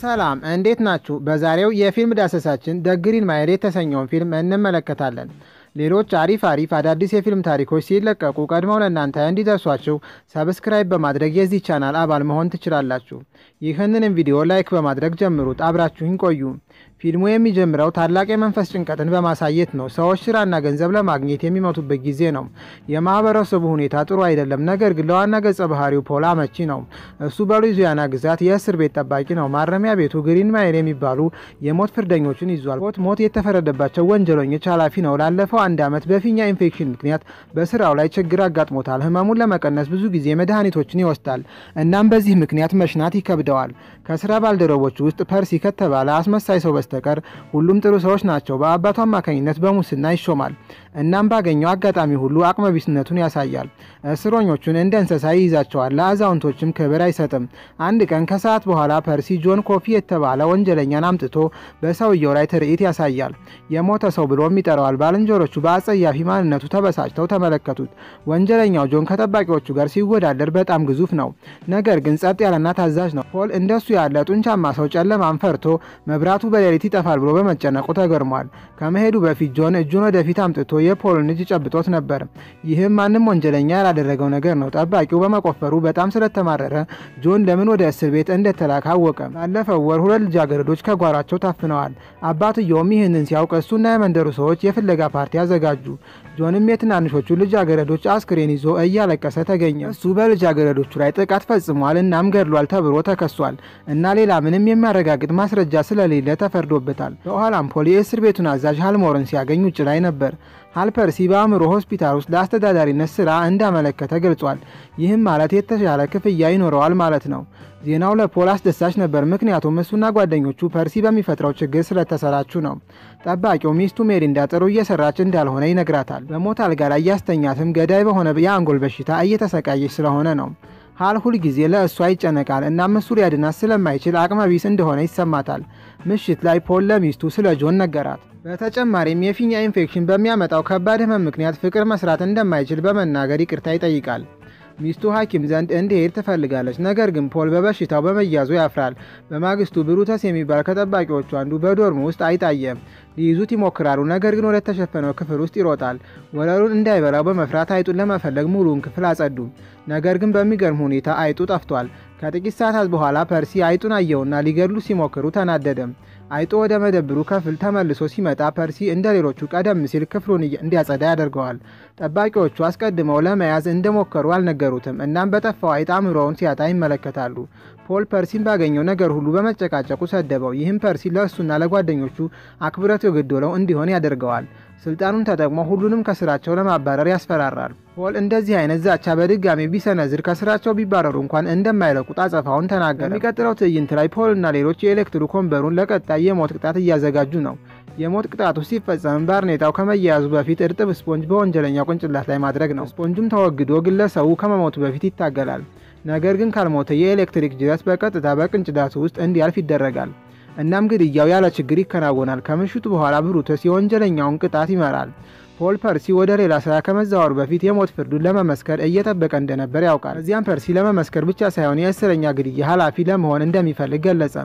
ሰላም እንዴት ናችሁ? በዛሬው የፊልም ዳሰሳችን ደ ግሪን ማይል የተሰኘውን ፊልም እንመለከታለን። ሌሎች አሪፍ አሪፍ አዳዲስ የፊልም ታሪኮች ሲለቀቁ ቀድመው ለእናንተ እንዲደርሷችሁ ሰብስክራይብ በማድረግ የዚህ ቻናል አባል መሆን ትችላላችሁ። ይህንንም ቪዲዮ ላይክ በማድረግ ጀምሩት። አብራችሁኝ ቆዩ። ፊልሙ የሚጀምረው ታላቅ የመንፈስ ጭንቀትን በማሳየት ነው። ሰዎች ስራና ገንዘብ ለማግኘት የሚመቱበት ጊዜ ነው። የማህበረሰቡ ሁኔታ ጥሩ አይደለም። ነገር ግን ለዋና ገጸ ባህሪው ፖል አመቺ ነው። እሱ በሉዊዚያና ግዛት የእስር ቤት ጠባቂ ነው። ማረሚያ ቤቱ ግሪን ማይል የሚባሉ የሞት ፍርደኞችን ይዟል። ሞት ሞት የተፈረደባቸው ወንጀለኞች ኃላፊ ነው። ላለፈው አንድ ዓመት በፊኛ ኢንፌክሽን ምክንያት በስራው ላይ ችግር አጋጥሞታል። ህመሙን ለመቀነስ ብዙ ጊዜ መድኃኒቶችን ይወስዳል። እናም በዚህ ምክንያት መሽናት ይከብደዋል። ከስራ ባልደረቦች ውስጥ ፐርሲ ከተባለ አስመሳይ ሰው በስተቀር ሁሉም ጥሩ ሰዎች ናቸው። በአባቱ አማካኝነት በሙስና ይሾማል። እናም ባገኘው አጋጣሚ ሁሉ አቅመቢስነቱን ያሳያል። እስረኞቹን እንደ እንስሳ ይይዛቸዋል። ለአዛውንቶችም ክብር አይሰጥም። አንድ ቀን ከሰዓት በኋላ ፐርሲ ጆን ኮፊ የተባለ ወንጀለኛን አምጥቶ በሰውየው ላይ ትርኢት ያሳያል። የሞተ ሰው ብሎም ይጠራዋል። ባልንጀሮቹ በአጸያፊ ማንነቱ ተበሳጭተው ተመለከቱት። ወንጀለኛው ጆን ከጠባቂዎቹ ጋር ሲወዳደር በጣም ግዙፍ ነው። ነገር ግን ጸጥ ያለና ታዛዥ ነው። ፖል እንደሱ ያለ ጡንቻማ ሰው ጨለማን ፈርቶ መብራቱ በሌሊት ይጠፋል ብሎ በመጨነቁ ተገርሟል። ከመሄዱ በፊት ጆን እጁን ወደፊት አምጥቶ የፖልን እጅ ጨብጦት ነበር። ይህም ማንም ወንጀለኛ ያላደረገው ነገር ነው። ጠባቂው በመቆፈሩ በጣም ስለተማረረ ጆን ለምን ወደ እስር ቤት እንደተላከ አወቀ። ባለፈው ወር ሁለት ልጃገረዶች ከጓሯቸው ታፍነዋል። አባትየውም ይህንን ሲያውቅ እሱና የመንደሩ ሰዎች የፍለጋ ፓርቲ አዘጋጁ። ጆንም የትናንሾቹ ልጃገረዶች አስክሬን ይዞ እያለቀሰ ተገኘ። እሱ በልጃገረዶቹ ላይ ጥቃት ፈጽሟል እናም ገድሏል ተብሎ ተከሷል እና ሌላ ምንም የሚያረጋግጥ ማስረጃ ስለሌለ ተፈርዶበታል። በኋላም ፖል የእስር ቤቱን አዛዥ ሃልሞርን ሲያገኝ ውጭ ላይ ነበር። ሃልፐርሲ በአእምሮ ሆስፒታል ውስጥ ለአስተዳዳሪነት ስራ እንዳመለከተ ገልጿል። ይህም ማለት የተሻለ ክፍያ ይኖረዋል ማለት ነው። ዜናው ለፖል አስደሳች ነበር፣ ምክንያቱም እሱና ጓደኞቹ ፐርሲ በሚፈጥረው ችግር ስለተሰራቹ ነው። ጠባቂው ሚስቱ ሜሪንዳ ጥሩ እየሰራች እንዳልሆነ ይነግራታል። በሞት አልጋ ላይ እያስተኛትም ገዳይ በሆነ የአንጎል በሽታ እየተሰቃየች ስለሆነ ነው። ሃል ሁል ጊዜ ለእሷ ይጨነቃል። እናም እሱ ሊያድናት ስለማይችል አቅመ ቢስ እንደሆነ ይሰማታል። ምሽት ላይ ፖል ለሚስቱ ስለ ጆን ነገራት። በተጨማሪም የፊኛ ኢንፌክሽን በሚያመጣው ከባድ ህመም ምክንያት ፍቅር መስራት እንደማይችል በመናገር ይቅርታ ይጠይቃል። ሚስቱ ሐኪም ዘንድ እንዲሄድ ትፈልጋለች። ነገር ግን ፖል በበሽታው በመያዙ ያፍራል። በማግስቱ ብሩተስ የሚባል ከጠባቂዎቹ አንዱ በዶርም ውስጥ አይጣየም። ሊይዙት ይሞክራሉ። ነገር ግን ወደ ተሸፈነው ክፍል ውስጥ ይሮጣል። ወለሉን እንዳይበላው በመፍራት አይጡን ለመፈለግ ሙሉውን ክፍል አጸዱ። ነገር ግን በሚገርም ሁኔታ አይጡ ጠፍቷል። ከጥቂት ሰዓታት በኋላ ፐርሲ አይጡን አየውና ሊገድሉ ሲሞክሩ ተናደደም። አይጡ ወደ መደብሩ ክፍል ተመልሶ ሲመጣ ፐርሲ እንደ ሌሎቹ ቀደም ሲል ክፍሉን እንዲያጸዳ ያደርገዋል። ጠባቂዎቹ አስቀድመው ለመያዝ እንደሞከሩ አልነገሩትም። እናም በጠፋው አይጥ አእምሮውን ሲያጣ ይመለከታሉ። ፖል ፐርሲን ባገኘው ነገር ሁሉ በመጨቃጨቁ ሰደበው። ይህም ፐርሲ ለእሱና ለጓደኞቹ አክብረት የጎደለው እንዲሆን ያደርገዋል። ስልጣኑን ተጠቅሞ ሁሉንም ከስራቸው ለማባረር ያስፈራራል። ፖል እንደዚህ አይነት ዛቻ በድጋሚ ቢሰነዝር ከስራቸው ቢባረሩ እንኳን እንደማይለቁት አጸፋውን ተናገረ። የሚቀጥለው ትዕይንት ላይ ፖልና ሌሎች የኤሌክትሪክ ወንበሩን ለቀጣይ የሞት ቅጣት እያዘጋጁ ነው። የሞት ቅጣቱ ሲፈጸም ባርኔጣው ከመያያዙ በፊት እርጥብ ስፖንጅ በወንጀለኛው ቅንጭላት ላይ ማድረግ ነው። ስፖንጁም ተወግዶ ግለሰቡ ከመሞቱ በፊት ይታገላል። ነገር ግን ካልሞተ የኤሌክትሪክ ጅረት በቀጥታ በቅንጭላቱ ውስጥ እንዲያልፍ ይደረጋል። እናም ግድያው ያለ ችግር ይከናወናል። ከምሽቱ በኋላ ብሩተስ የወንጀለኛውን ቅጣት ይመራል። ፖል ፐርሲ ወደ ሌላ ስራ ከመዛወሩ በፊት የሞት ፍርዱን ለመመስከር እየጠበቀ እንደነበር ያውቃል። እዚያም ፐርሲ ለመመስከር ብቻ ሳይሆን የእስረኛ ግድያ ኃላፊ ለመሆን እንደሚፈልግ ገለጸ።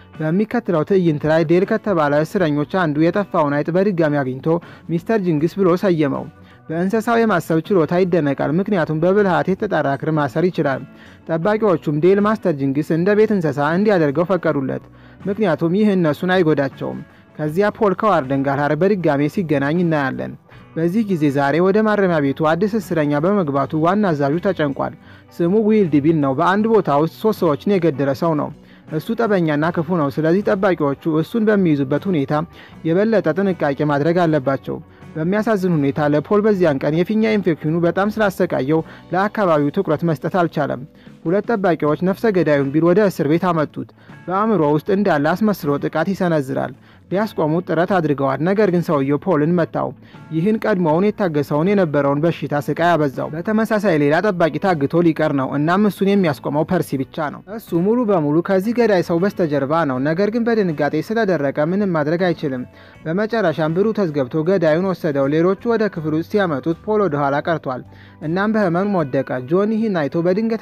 በሚከተለው ትዕይንት ላይ ዴል ከተባለ እስረኞች አንዱ የጠፋውን አይጥ በድጋሚ አግኝቶ ሚስተር ጅንግስ ብሎ ሰየመው። በእንስሳው የማሰብ ችሎታ ይደነቃል፣ ምክንያቱም በብልሃት የተጣራ ክር ማሰር ይችላል። ጠባቂዎቹም ዴል ማስተር ጅንግስ እንደ ቤት እንስሳ እንዲያደርገው ፈቀዱለት፣ ምክንያቱም ይህ እነሱን አይጎዳቸውም። ከዚያ ፖል ከዋርደን ጋር በድጋሜ ሲገናኝ እናያለን። በዚህ ጊዜ ዛሬ ወደ ማረሚያ ቤቱ አዲስ እስረኛ በመግባቱ ዋና አዛዡ ተጨንቋል። ስሙ ዊልድ ቢል ነው። በአንድ ቦታ ውስጥ ሶስት ሰዎችን የገደለ ሰው ነው። እሱ ጠበኛና ክፉ ነው። ስለዚህ ጠባቂዎቹ እሱን በሚይዙበት ሁኔታ የበለጠ ጥንቃቄ ማድረግ አለባቸው። በሚያሳዝን ሁኔታ ለፖል በዚያን ቀን የፊኛ ኢንፌክሽኑ በጣም ስላሰቃየው ለአካባቢው ትኩረት መስጠት አልቻለም። ሁለት ጠባቂዎች ነፍሰ ገዳዩን ቢል ወደ እስር ቤት አመጡት። በአእምሮ ውስጥ እንዳለ አስመስሎ ጥቃት ይሰነዝራል። ሊያስቆሙት ጥረት አድርገዋል። ነገር ግን ሰውየው ፖልን መታው። ይህን ቀድሞውን የታገሰውን የነበረውን በሽታ ስቃይ አበዛው። በተመሳሳይ ሌላ ጠባቂ ታግቶ ሊቀር ነው። እናም እሱን የሚያስቆመው ፐርሲ ብቻ ነው። እሱ ሙሉ በሙሉ ከዚህ ገዳይ ሰው በስተጀርባ ነው። ነገር ግን በድንጋጤ ስለደረቀ ምንም ማድረግ አይችልም። በመጨረሻም ብሩተስ ገብቶ ገዳዩን ወሰደው። ሌሎቹ ወደ ክፍል ውስጥ ሲያመጡት ፖል ወደ ኋላ ቀርቷል። እናም በህመም ወደቀ። ጆን ይህን አይቶ በድንገተኛ አደጋ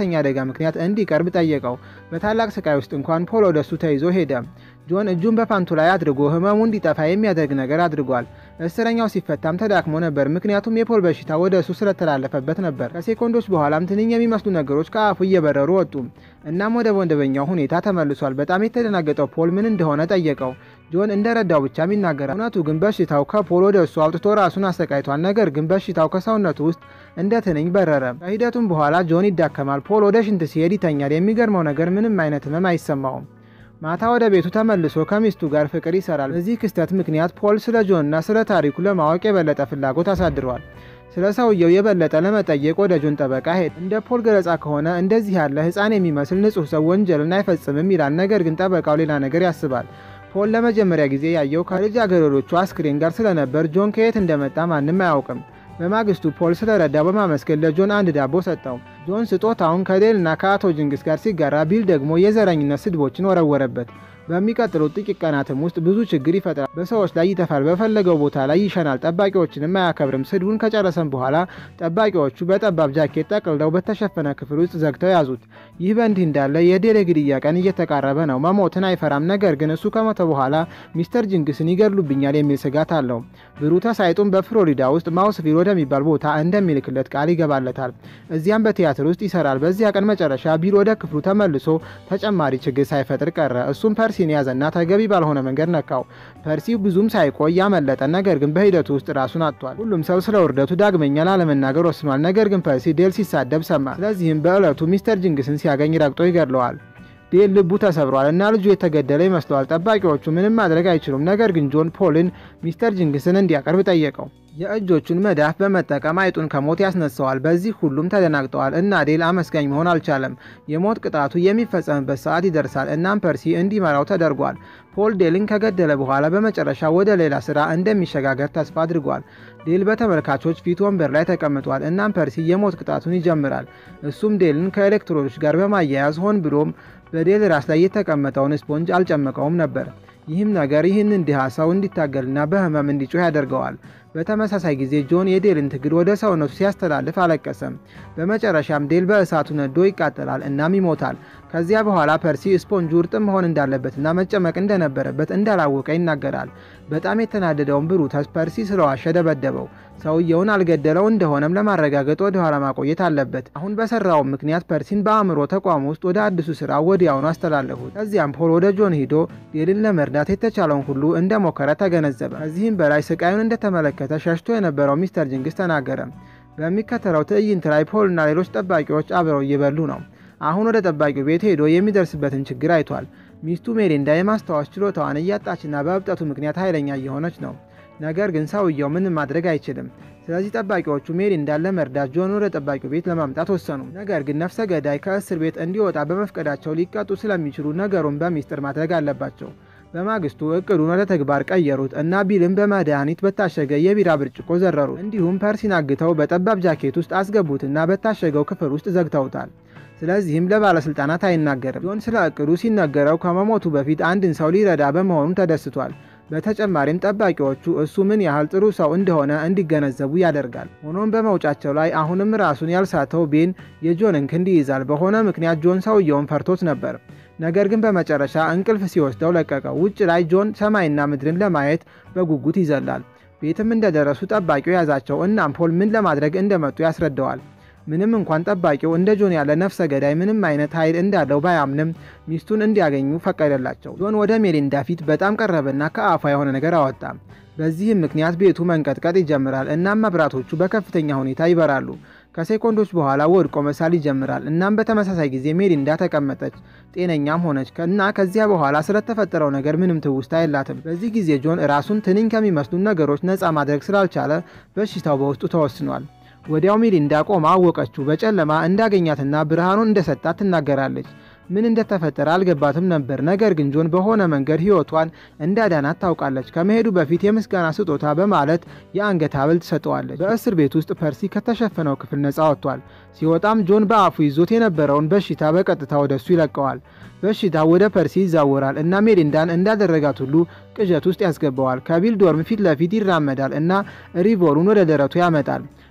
ምክንያት እንዲቀርብ ጠየቀው። በታላቅ ስቃይ ውስጥ እንኳን ፖል ወደሱ ተይዞ ሄደ። ጆን እጁን በፓንቱ ላይ አድርጎ ህመሙ እንዲጠፋ የሚያደርግ ነገር አድርጓል። እስረኛው ሲፈታም ተዳክሞ ነበር፣ ምክንያቱም የፖል በሽታ ወደ እሱ ስለተላለፈበት ነበር። ከሴኮንዶች በኋላም ትንኝ የሚመስሉ ነገሮች ከአፉ እየበረሩ ወጡ። እናም ወደ መደበኛው ሁኔታ ተመልሷል። በጣም የተደናገጠው ፖል ምን እንደሆነ ጠየቀው። ጆን እንደረዳው ብቻም ይናገራል። እውነቱ ግን በሽታው ከፖል ወደ እሱ አውጥቶ ራሱን አሰቃይቷል። ነገር ግን በሽታው ከሰውነቱ ውስጥ እንደ ትንኝ በረረ። ከሂደቱም በኋላ ጆን ይዳከማል። ፖል ወደ ሽንት ሲሄድ ይተኛል። የሚገርመው ነገር ምንም አይነት ህመም አይሰማውም። ማታ ወደ ቤቱ ተመልሶ ከሚስቱ ጋር ፍቅር ይሰራል። በዚህ ክስተት ምክንያት ፖል ስለ ጆንና ስለ ታሪኩ ለማወቅ የበለጠ ፍላጎት አሳድሯል። ስለ ሰውየው የበለጠ ለመጠየቅ ወደ ጆን ጠበቃ ሄድ። እንደ ፖል ገለጻ ከሆነ እንደዚህ ያለ ህፃን የሚመስል ንጹሕ ሰው ወንጀልን አይፈጽምም ይላል። ነገር ግን ጠበቃው ሌላ ነገር ያስባል። ፖል ለመጀመሪያ ጊዜ ያየው ከልጃገረዶቹ አስክሬን ጋር ስለነበር ጆን ከየት እንደመጣ ማንም አያውቅም። በማግስቱ ፖል ስለረዳው በማመስገን ለጆን አንድ ዳቦ ሰጠው። ጆን ስጦታውን ከዴልና ከአቶ ጅንግስ ጋር ሲጋራ፣ ቢል ደግሞ የዘረኝነት ስድቦችን ወረወረበት። በሚቀጥሉት ጥቂት ቀናትም ውስጥ ብዙ ችግር ይፈጥራል። በሰዎች ላይ ይተፋል። በፈለገው ቦታ ላይ ይሸናል። ጠባቂዎችንም አያከብርም። ስድቡን ከጨረሰም በኋላ ጠባቂዎቹ በጠባብ ጃኬት ጠቅልለው በተሸፈነ ክፍል ውስጥ ዘግተው ያዙት። ይህ በእንዲህ እንዳለ የዴል የግድያ ቀን እየተቃረበ ነው። መሞትን አይፈራም። ነገር ግን እሱ ከሞተ በኋላ ሚስተር ጅንግስን ይገድሉብኛል የሚል ስጋት አለው። ብሩተ ሳይጡን በፍሎሪዳ ውስጥ ማውስቪል ወደሚባል ቦታ እንደሚልክለት ቃል ይገባለታል። እዚያም በቲያትር ውስጥ ይሰራል። በዚያ ቀን መጨረሻ ቢል ወደ ክፍሉ ተመልሶ ተጨማሪ ችግር ሳይፈጥር ቀረ። እሱም ፐርሲን ያዘና ተገቢ ባልሆነ መንገድ ነካው። ፐርሲ ብዙም ሳይቆይ ያመለጠ፣ ነገር ግን በሂደቱ ውስጥ ራሱን አጥቷል። ሁሉም ሰው ስለ ውርደቱ ዳግመኛ ላለመናገር ወስኗል። ነገር ግን ፐርሲ ዴል ሲሳደብ ሰማ። ስለዚህም በዕለቱ ሚስተር ጅንግስን ሲያገኝ ረግጦ ይገድለዋል። ዴል ልቡ ተሰብሯል እና ልጁ የተገደለ ይመስለዋል። ጠባቂዎቹ ምንም ማድረግ አይችሉም። ነገር ግን ጆን ፖልን ሚስተር ጅንግስን እንዲያቀርብ ጠየቀው። የእጆቹን መዳፍ በመጠቀም አይጡን ከሞት ያስነሳዋል። በዚህ ሁሉም ተደናግጠዋል እና ዴል አመስጋኝ መሆን አልቻለም። የሞት ቅጣቱ የሚፈጸምበት ሰዓት ይደርሳል። እናም ፐርሲ እንዲመራው ተደርጓል። ፖል ዴልን ከገደለ በኋላ በመጨረሻ ወደ ሌላ ስራ እንደሚሸጋገር ተስፋ አድርጓል። ዴል በተመልካቾች ፊት ወንበር ላይ ተቀምጧል። እናም ፐርሲ የሞት ቅጣቱን ይጀምራል። እሱም ዴልን ከኤሌክትሮዶች ጋር በማያያዝ ሆን ብሎም በዴል ራስ ላይ የተቀመጠውን ስፖንጅ አልጨመቀውም ነበር። ይህም ነገር ይህንን ድሃ ሰው እንዲታገልና በህመም እንዲጮህ ያደርገዋል። በተመሳሳይ ጊዜ ጆን የዴልን ትግል ወደ ሰውነቱ ሲያስተላልፍ አለቀሰም። በመጨረሻም ዴል በእሳቱ ነዶ ይቃጠላል እናም ይሞታል። ከዚያ በኋላ ፐርሲ ስፖንጁ እርጥብ መሆን እንዳለበትና መጨመቅ እንደነበረበት እንዳላወቀ ይናገራል። በጣም የተናደደውን ብሩተስ ፐርሲ ስለዋሸ ደበደበው። ሰውየውን አልገደለው እንደሆነም ለማረጋገጥ ወደ ኋላ ማቆየት አለበት። አሁን በሰራው ምክንያት ፐርሲን በአእምሮ ተቋም ውስጥ ወደ አዲሱ ስራ ወዲያውኑ አስተላለፉት። ከዚያም ፖል ወደ ጆን ሂዶ ዴልን ለመርዳት የተቻለውን ሁሉ እንደሞከረ ተገነዘበ። ከዚህም በላይ ስቃዩን እንደተመለከተ ሸሽቶ የነበረው ሚስተር ጅንግስ ተናገረ። በሚከተለው ትዕይንት ላይ ፖልና ሌሎች ጠባቂዎች አብረው እየበሉ ነው። አሁን ወደ ጠባቂው ቤት ሄዶ የሚደርስበትን ችግር አይቷል። ሚስቱ ሜሊንዳ የማስታወስ ችሎታዋን እያጣችና በእብጠቱ ምክንያት ኃይለኛ እየሆነች ነው። ነገር ግን ሰውየው ምንም ማድረግ አይችልም። ስለዚህ ጠባቂዎቹ ሜሊንዳን ለመርዳት ጆን ወደ ጠባቂው ቤት ለማምጣት ወሰኑ። ነገር ግን ነፍሰ ገዳይ ከእስር ቤት እንዲወጣ በመፍቀዳቸው ሊቀጡ ስለሚችሉ ነገሩን በሚስጥር ማድረግ አለባቸው። በማግስቱ እቅዱን ወደ ተግባር ቀየሩት እና ቢልን በመድኃኒት በታሸገ የቢራ ብርጭቆ ዘረሩት። እንዲሁም ፐርሲን አግተው በጠባብ ጃኬት ውስጥ አስገቡትና በታሸገው ክፍል ውስጥ ዘግተውታል። ስለዚህም ለባለስልጣናት አይናገርም። ጆን ስለ እቅዱ ሲነገረው ከመሞቱ በፊት አንድን ሰው ሊረዳ በመሆኑ ተደስቷል። በተጨማሪም ጠባቂዎቹ እሱ ምን ያህል ጥሩ ሰው እንደሆነ እንዲገነዘቡ ያደርጋል። ሆኖም በመውጫቸው ላይ አሁንም ራሱን ያልሳተው ቤን የጆንን ክንድ ይይዛል። በሆነ ምክንያት ጆን ሰውየውን ፈርቶት ነበር። ነገር ግን በመጨረሻ እንቅልፍ ሲወስደው ለቀቀው። ውጭ ላይ ጆን ሰማይና ምድርን ለማየት በጉጉት ይዘላል። ቤትም እንደደረሱ ጠባቂው ያዛቸው። እናም ፖል ምን ለማድረግ እንደመጡ ያስረዳዋል። ምንም እንኳን ጠባቂው እንደ ጆን ያለ ነፍሰ ገዳይ ምንም አይነት ኃይል እንዳለው ባያምንም ሚስቱን እንዲያገኙ ፈቀደላቸው። ጆን ወደ ሜሊንዳ ፊት በጣም ቀረበና ከአፏ የሆነ ነገር አወጣ። በዚህም ምክንያት ቤቱ መንቀጥቀጥ ይጀምራል። እናም መብራቶቹ በከፍተኛ ሁኔታ ይበራሉ። ከሴኮንዶች በኋላ ወድቆ መሳል ይጀምራል። እናም በተመሳሳይ ጊዜ ሜሊንዳ ተቀመጠች፣ ጤነኛም ሆነች እና ከዚያ በኋላ ስለተፈጠረው ነገር ምንም ትውስታ የላትም። በዚህ ጊዜ ጆን ራሱን ትንኝ ከሚመስሉ ነገሮች ነፃ ማድረግ ስላልቻለ በሽታው በውስጡ ተወስኗል። ወዲያው ሜሊንዳ ቆማ አወቀችው። በጨለማ እንዳገኛትና ብርሃኑን እንደሰጣት ትናገራለች። ምን እንደተፈጠረ አልገባትም ነበር። ነገር ግን ጆን በሆነ መንገድ ሕይወቷን እንዳዳናት ታውቃለች። ከመሄዱ በፊት የምስጋና ስጦታ በማለት የአንገት ሐብል ትሰጠዋለች። በእስር ቤት ውስጥ ፐርሲ ከተሸፈነው ክፍል ነፃ ወጥቷል። ሲወጣም ጆን በአፉ ይዞት የነበረውን በሽታ በቀጥታ ወደ እሱ ይለቀዋል። በሽታው ወደ ፐርሲ ይዛወራል እና ሜሊንዳን እንዳደረጋት ሁሉ ቅዠት ውስጥ ያስገባዋል። ከቢል ዶርም ፊት ለፊት ይራመዳል እና ሪቮሉን ወደ ደረቱ ያመጣል።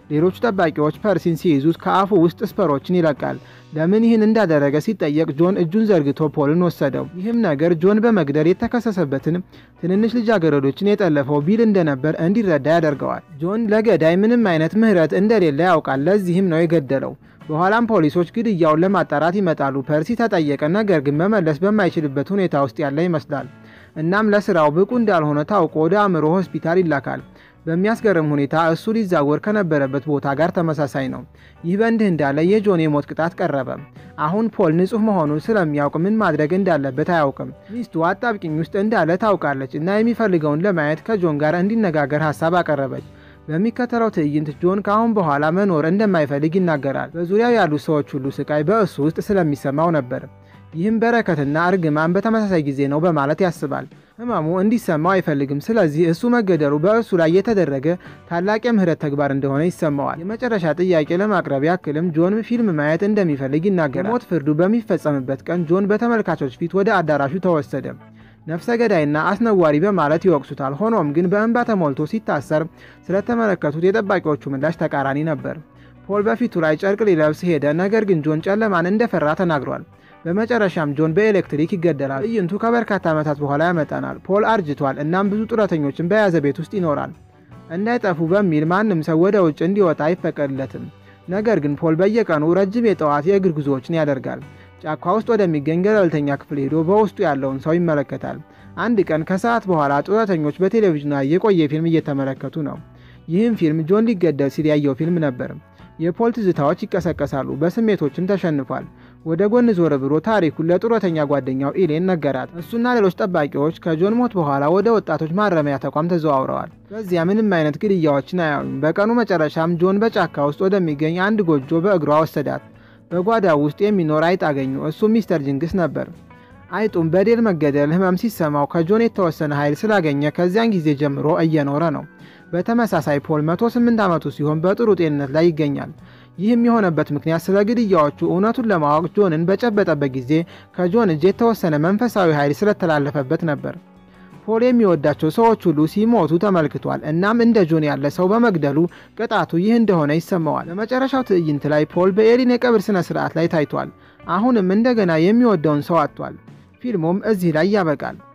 ሌሎቹ ጠባቂዎች ፐርሲን ሲይዙት ከአፉ ውስጥ ስፐሮችን ይለቃል። ለምን ይህን እንዳደረገ ሲጠየቅ ጆን እጁን ዘርግቶ ፖልን ወሰደው። ይህም ነገር ጆን በመግደል የተከሰሰበትን ትንንሽ ልጃገረዶችን የጠለፈው ቢል እንደነበር እንዲረዳ ያደርገዋል። ጆን ለገዳይ ምንም አይነት ምህረት እንደሌለ ያውቃል። ለዚህም ነው የገደለው። በኋላም ፖሊሶች ግድያውን ለማጣራት ይመጣሉ። ፐርሲ ተጠየቀ፣ ነገር ግን መመለስ በማይችልበት ሁኔታ ውስጥ ያለ ይመስላል። እናም ለስራው ብቁ እንዳልሆነ ታውቆ ወደ አእምሮ ሆስፒታል ይላካል። በሚያስገርም ሁኔታ እሱ ሊዛወር ከነበረበት ቦታ ጋር ተመሳሳይ ነው። ይህ በእንዲህ እንዳለ የጆን የሞት ቅጣት ቀረበ። አሁን ፖል ንጹሕ መሆኑን ስለሚያውቅ ምን ማድረግ እንዳለበት አያውቅም። ሚስቱ አጣብቂኝ ውስጥ እንዳለ ታውቃለች እና የሚፈልገውን ለማየት ከጆን ጋር እንዲነጋገር ሀሳብ አቀረበች። በሚከተለው ትዕይንት ጆን ከአሁን በኋላ መኖር እንደማይፈልግ ይናገራል። በዙሪያው ያሉ ሰዎች ሁሉ ስቃይ በእሱ ውስጥ ስለሚሰማው ነበር። ይህም በረከትና እርግማን በተመሳሳይ ጊዜ ነው በማለት ያስባል። ህመሙ እንዲሰማው አይፈልግም። ስለዚህ እሱ መገደሉ በእሱ ላይ የተደረገ ታላቅ የምህረት ተግባር እንደሆነ ይሰማዋል። የመጨረሻ ጥያቄ ለማቅረብ ያክልም ጆን ፊልም ማየት እንደሚፈልግ ይናገራል። ሞት ፍርዱ በሚፈጸምበት ቀን ጆን በተመልካቾች ፊት ወደ አዳራሹ ተወሰደ። ነፍሰ ገዳይና አስነዋሪ በማለት ይወቅሱታል። ሆኖም ግን በእንባ ተሞልቶ ሲታሰር ስለተመለከቱት የጠባቂዎቹ ምላሽ ተቃራኒ ነበር። ፖል በፊቱ ላይ ጨርቅ ሊለብስ ሄደ። ነገር ግን ጆን ጨለማን እንደፈራ ተናግሯል። በመጨረሻም ጆን በኤሌክትሪክ ይገደላል። ትዕይንቱ ከበርካታ ዓመታት በኋላ ያመጣናል። ፖል አርጅቷል፣ እናም ብዙ ጡረተኞችን በያዘ ቤት ውስጥ ይኖራል። እንዳይጠፉ በሚል ማንም ሰው ወደ ውጭ እንዲወጣ አይፈቀድለትም። ነገር ግን ፖል በየቀኑ ረጅም የጠዋት የእግር ጉዞዎችን ያደርጋል። ጫካ ውስጥ ወደሚገኝ ገለልተኛ ክፍል ሄዶ በውስጡ ያለውን ሰው ይመለከታል። አንድ ቀን ከሰዓት በኋላ ጡረተኞች በቴሌቪዥን ላይ የቆየ ፊልም እየተመለከቱ ነው። ይህም ፊልም ጆን ሊገደል ሲል ያየው ፊልም ነበር። የፖል ትዝታዎች ይቀሰቀሳሉ። በስሜቶችም ተሸንፏል። ወደ ጎን ዞር ብሎ ታሪኩን ለጡረተኛ ጓደኛው ኢሌን ነገራት። እሱና ሌሎች ጠባቂዎች ከጆን ሞት በኋላ ወደ ወጣቶች ማረሚያ ተቋም ተዘዋውረዋል። በዚያ ምንም አይነት ግድያዎችን አያዩም። በቀኑ መጨረሻም ጆን በጫካ ውስጥ ወደሚገኝ አንድ ጎጆ በእግሯ ወሰዳት። በጓዳው ውስጥ የሚኖር አይጥ አገኙ። እሱም ሚስተር ጅንግስ ነበር። አይጡም በዴል መገደል ህመም ሲሰማው ከጆን የተወሰነ ኃይል ስላገኘ ከዚያን ጊዜ ጀምሮ እየኖረ ነው። በተመሳሳይ ፖል 108 ዓመቱ ሲሆን በጥሩ ጤንነት ላይ ይገኛል። ይህም የሆነበት ምክንያት ስለ ግድያዎቹ እውነቱን ለማወቅ ጆንን በጨበጠበት ጊዜ ከጆን እጅ የተወሰነ መንፈሳዊ ኃይል ስለተላለፈበት ነበር። ፖል የሚወዳቸው ሰዎች ሁሉ ሲሞቱ ተመልክቷል። እናም እንደ ጆን ያለ ሰው በመግደሉ ቅጣቱ ይህ እንደሆነ ይሰማዋል። በመጨረሻው ትዕይንት ላይ ፖል በኤሊን የቀብር ስነ ስርዓት ላይ ታይቷል። አሁንም እንደገና የሚወደውን ሰው አጥቷል። ፊልሙም እዚህ ላይ ያበቃል።